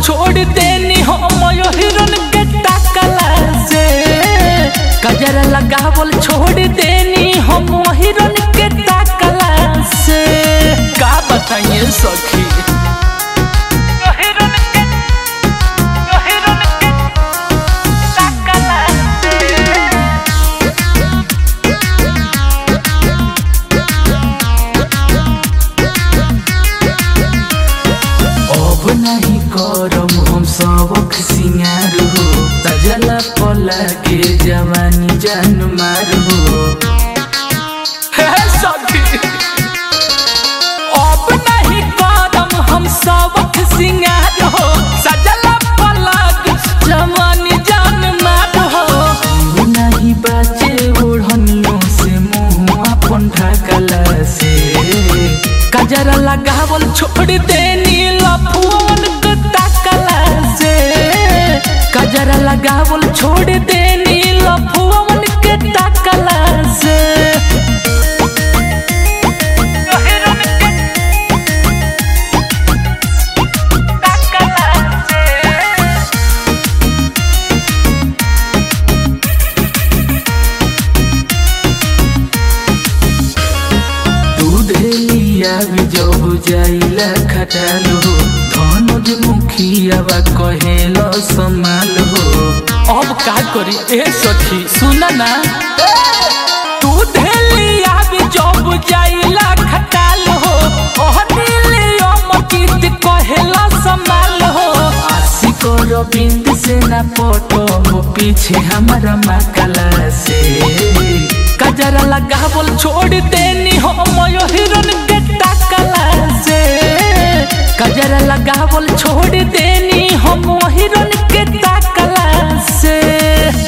छोड़ देनी हम यो हिरन के टाकला से कजरा लगावल छोड़ देनी हम हिरन के टाकला से का बताइए सखी यो हिरन के यो हिरन के टाकला से अब नहीं करम हम सबक सिंगार हो तजला पला के जवानी जान मार हो हे सखी अब नहीं करम हम सबक सिंगार हो सजला पला के जवानी जान मार हो नहीं बाचे ओढ़नियों से मुंह अपन ढकला से कजरा लगावल छोड़ देनी लफुअन के ताकला से कजरा लगावल छोड़ देनी लफुअन के ताकला से दूध लिया भी जब जाइला खटालो धनुज मुखियावा कहेलो संभाल हो अब का करी ए सखी सुना ना दूध लिया भी जब जाइला खटालो ओह दिलियो मकीत कहेलो संभाल हो आशिक रविंद से ना पटो हो पीछे हमारा मकला से कजरा लगावल छोड़ देनी हम यो हिरन के टाकला से कजरा लगावल छोड़ दे